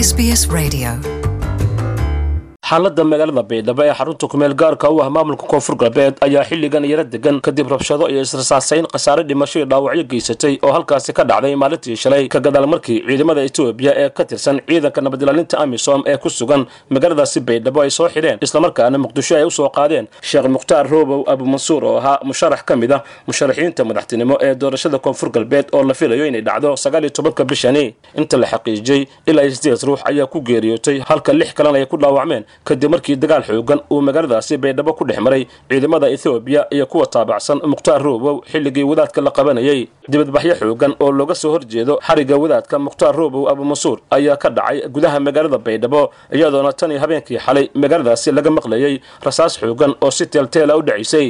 SBS Radio. xaaladda magaalada baydhabo ee xarunta kumeel gaarka u ah maamulka koonfur galbeed ayaa xilligan yaro degan kadib rabshado iyo israsaasayn khasaare dhimasho iyo dhaawacyo geysatay oo halkaasi ka dhacday maalintii shalay ka gadaal markii ciidamada etoobiya ee ka tirsan ciidanka nabadilaalinta amisom ee ku sugan magaaladaasi baydhabo ay soo xidheen islamarkaana muqdisho ay u soo qaadeen sheekh mukhtaar roobow abumansuur oo ahaa musharax ka mid ah musharaxiinta madaxtinimo ee doorashada koonfur galbeed oo la filayo inay dhacdo sagaal iyo tobanka bishani inta la xaqiijiyey ilaa sideed ruux ayaa ku geeriyootay halka lix kalena ay ku dhaawacmeen kadib markii dagaal xoogan uu magaaladaasi baydhabo ku dhex maray ciidamada ethoobiya iyo kuwa taabacsan mukhtaar roobow xilligii wadaadka la qabanayay dibadbaxyo xoogan oo looga soo horjeedo xarigga wadaadka mukhtaar roobow abumansuur ayaa ka dhacay gudaha magaalada baydhabo iyadoona tan iyo habeenkii xalay magaaladaasi laga maqlayay rasaas xoogan oo si teelteela u dhacaysay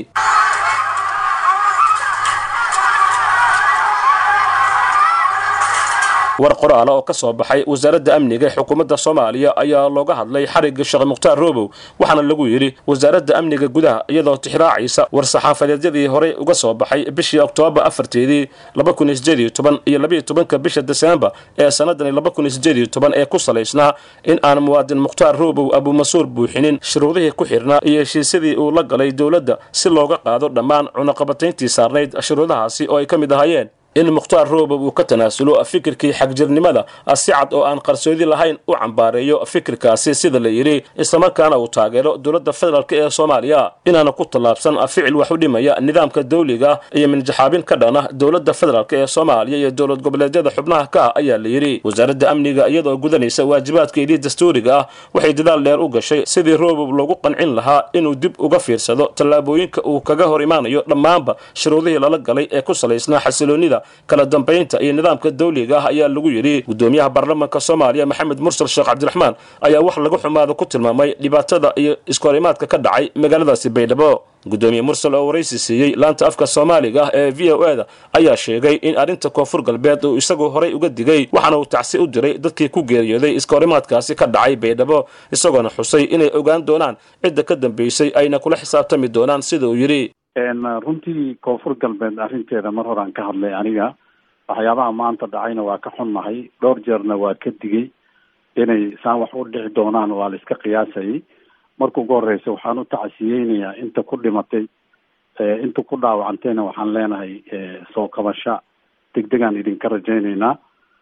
war qoraala oo ka soo baxay wasaaradda amniga ee xukuumadda soomaaliya ayaa looga hadlay xarigga sheekh mukhtaar roobow waxaana lagu yidhi wasaaradda amniga gudaha iyadoo tixraacaysa war-saxaafadeedyadii horey uga soo baxay bishii oktoobar afarteedii laba kun iyo sideed iyo toban iyo labaiyo tobanka bisha deseembar ee sannadan laba kun iyo sideed iyo toban ee ku salaysnaa in aan muwaadin mukhtaar roobow abumansuur buuxinin shuruudihii ku xidhnaa iyo heshiisyadii uu la galay dowladda si looga qaado dhammaan cunaqabatayntii saarnayd shuruudahaasi oo ay ka mid ahaayeen in mukhtaar roobow uu ka tanaasulo fikirkii xagjirnimada si cad oo aan qarsoodi lahayn u cambaareeyo fikirkaasi sida la yidhi islamarkaana uu taageero dowladda federaalk ee soomaaliya inaana ku tallaabsan ficil wax u dhimaya nidaamka dawliga iyo minjaxaabin ka dhana dowladda federaalk ee soomaaliya iyo dowlad goboleedyada xubnaha ka ah ayaa la yidhi wasaaradda amniga iyadoo gudanaysa waajibaadkeedii dastuuriga ah waxay dadaal dheer u gashay sidii roobow loogu qancin lahaa inuu dib uga fiirsado tallaabooyinka uu kaga hor imaanayo dhammaanba shuruudihii lala galay ee ku salaysnaa xasiloonnida kala dambaynta iyo nidaamka dawliga ah ayaa lagu yidhi gudoomiyaha baarlamaanka soomaaliya maxamed mursal sheekh cabdiraxmaan ayaa wax lagu xumaado ku tilmaamay dhibaatada iyo iskoorimaadka ka dhacay magaaladaasi baydhabo gudoomiye mursal oo waraysi siiyey laanta afka soomaaliga ah ee v o e da ayaa sheegay in arrinta koonfur galbeed uu isagu horay uga digay waxaana uu tacsi u diray dadkii ku geeriyooday iskoorimaadkaasi ka dhacay baydhabo isagoona xusay inay ogaan doonaan cidda ka dambaysay ayna kula xisaabtami doonaan sida uu yidhi runtii koonfur galbeed arrinteeda mar horaan ka hadlay aniga waxyaabaha maanta dhacayna waa ka xunnahay dhowr jeerna waa ka digay inay saan wax u dhici doonaan waa la iska qiyaasayay marka ugu horeysa waxaan u tacsiyeynayaa inta ku dhimatay inta ku dhaawacantayna waxaan leenahay soo kabasho degdegaan idinka rajaynaynaa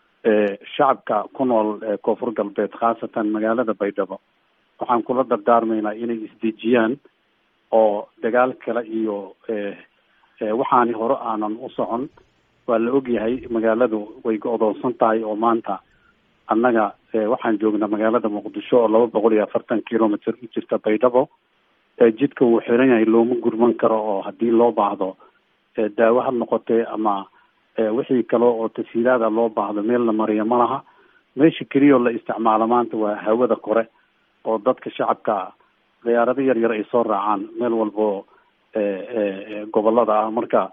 shacabka ku nool koonfur galbeed khaasatan magaalada baydhabo waxaan kula dardaarmaynaa inay isdejiyaan oo dagaal kale iyo waxaani hore aanan u socon waa la ogyahay magaaladu way go-doonsan tahay oo maanta annaga waxaan joognaa magaalada muqdisho oo laba boqol iyo afartan kilometer u jirta baydhabo jidka wuu xiran yahay looma gurman karo oo haddii loo baahdo daawo ha noqotee ama wixii kale oo tashiilaada loo baahdo meel la mariyo ma laha meesha keliya oo la isticmaalo maanta waa hawada kore oo dadka shacabka diyaarado yar yar ay soo raacaan meel walbo gobolada ah marka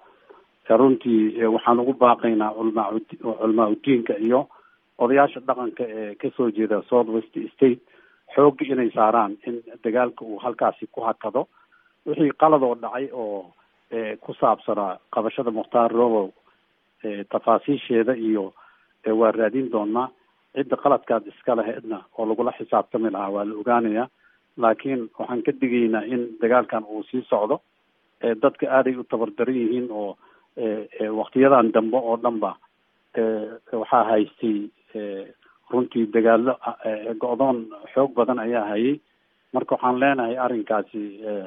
runtii waxaan ugu baaqaynaa culmaa culmaa udiinka iyo odayaasha dhaqanka ee kasoo jeeda south west state xoogga inay saaraan in dagaalka uu halkaasi ku hakado wixii qalad oo dhacay oo ku saabsanaa qabashada mukhtaar robow tafaasiisheeda iyo waa raadin doonaa cidda qaladkaad iska laheedna oo lagula xisaabtami lahaa waa la ogaanayaa laakiin waxaan ka digaynaa in dagaalkan uu sii socdo dadka aaday u tabardaran yihiin oo waktiyadan dambe oo dhan ba waxaa haystay runtii dagaalo go-doon xoog badan ayaa hayay marka waxaan leenahay arrinkaasi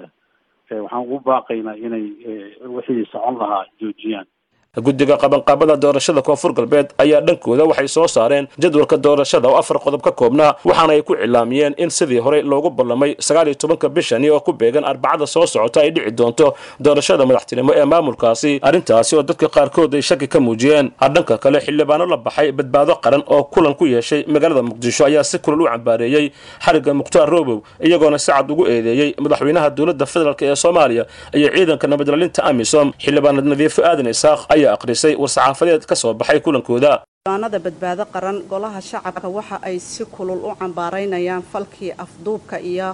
waxaan ugu baaqaynaa inay wixii socon lahaa joojiyaan guddiga qabanqaabada doorashada koonfur galbeed ayaa dhankooda waxay soo saareen jadwalka doorashada oo afar qodob ka koobnaa waxaana ay ku cilaamiyeen in sidii horey loogu ballamay sagaal iyo tobanka bishani oo ku beegan arbacada soo socota ay dhici doonto doorashada madaxtinimo ee maamulkaasi arrintaasi oo dadka qaarkood ay shaki ka muujiyeen dhanka kale xildhibaano la baxay badbaado qaran oo kulan ku yeeshay magaalada muqdisho ayaa si kulal u cambaareeyey xarigga mukhtaar roobow iyagoona si cad ugu eedeeyey madaxweynaha dowladda federaalk ee soomaaliya iyo ciidanka nabadilaalinta amisom xildhibaanad nadiifo aadan isaaq ayaa aqrisay war-saxaafadeed ka soo baxay kulankooda xildhibaanada badbaado qaran golaha shacabka waxa ay si kulul u cambaaraynayaan falkii afduubka iyo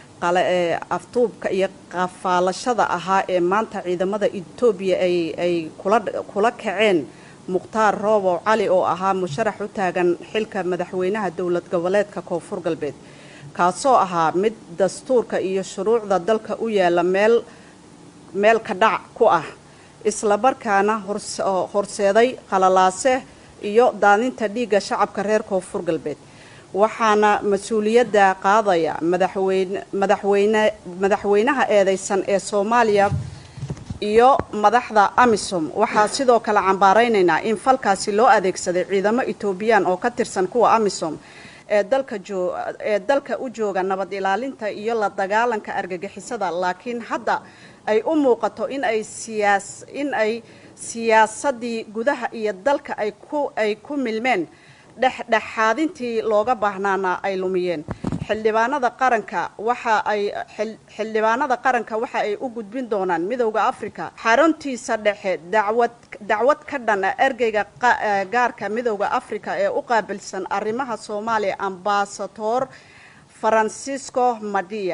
afduubka iyo qafaalashada ahaa ee maanta ciidamada etoobiya ay kula kaceen mukhtaar roobow cali oo ahaa musharax u taagan xilka madaxweynaha dowlad goboleedka koonfur galbeed kaasoo ahaa mid dastuurka iyo shuruucda dalka u yaala meel meel ka dhac ku ah islamarkaana horseeday qalalaase iyo daadinta dhiigga shacabka reer koonfur galbeed waxaana mas-uuliyadda qaadaya madaxweyne madaxweynaha eedeysan ee soomaaliya iyo madaxda amisom waxaa sidoo kale cambaaraynaynaa in falkaasi loo adeegsaday ciidamo etoobiyaan oo ka tirsan kuwa amisom ee dalka ee dalka u jooga nabad ilaalinta iyo la dagaalanka argagixisada laakiin hadda ay u muuqato in ay siyaas in ay siyaasadii gudaha iyo dalka ay ku ay ku milmeen dhexdhexaadintii looga baahnaana ay lumiyeen xildhibaanada qaranka waxa ay xildhibaanada qaranka waxa ay u gudbin doonaan midowda africa xaruntiisa dhexe dacwad dacwad ka dhan ah ergeyga gaarka midowda africa ee u qaabilsan arrimaha soomaaliya ambasador francisco madia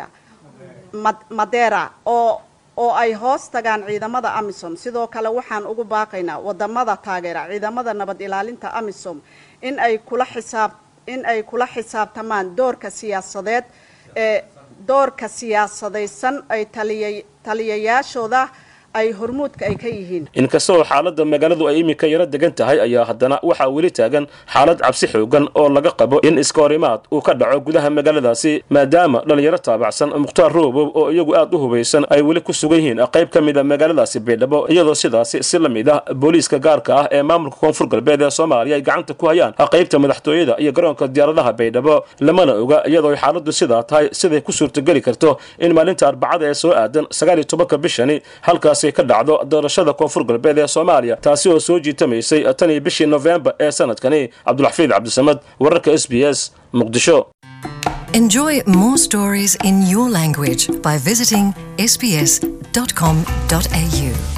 madera oo oo ay hoos tagaan ciidamada amisom sidoo kale waxaan ugu baaqaynaa wadamada taageera ciidamada nabad ilaalinta amisom in ay kula xisaab in ay kula xisaabtamaan doorka siyaasadeed ee doorka siyaasadaysan ay taliya taliyayaashooda ay hormuudka ay ka yihiin inkastoo xaaladda magaaladu ay iminka yaro degan tahay ayaa haddana waxaa weli taagan xaalad cabsi xoogan oo laga qabo in iskahorimaad uu ka dhaco gudaha magaaladaasi maadaama dhallinyaro taabacsan mukhtaar roobow oo iyagu aad u hubaysan ay weli ku sugan yihiin qayb ka mid a magaaladaasi baydhabo iyadoo sidaasi si la mid ah booliiska gaarka ah ee maamulka koonfur galbeed ee soomaaliya ay gacanta ku hayaan qaybta madaxtooyada iyo garoonka diyaaradaha baydhabo lamana oga iyadoo ay xaaladdu sidaa tahay siday ku suurtageli karto in maalinta arbacada ee soo aadan sagaal iyo tobanka bishani halkaasi ka dhacdo doorashada koonfur galbeed ee soomaaliya taasi oo soo jiitamaysay tan iyo bishii nofembar ee sanadkani cabdulxafiid cabdisamad wararka s b s muqdisho Enjoy more stories in your language by visiting sbs.com.au.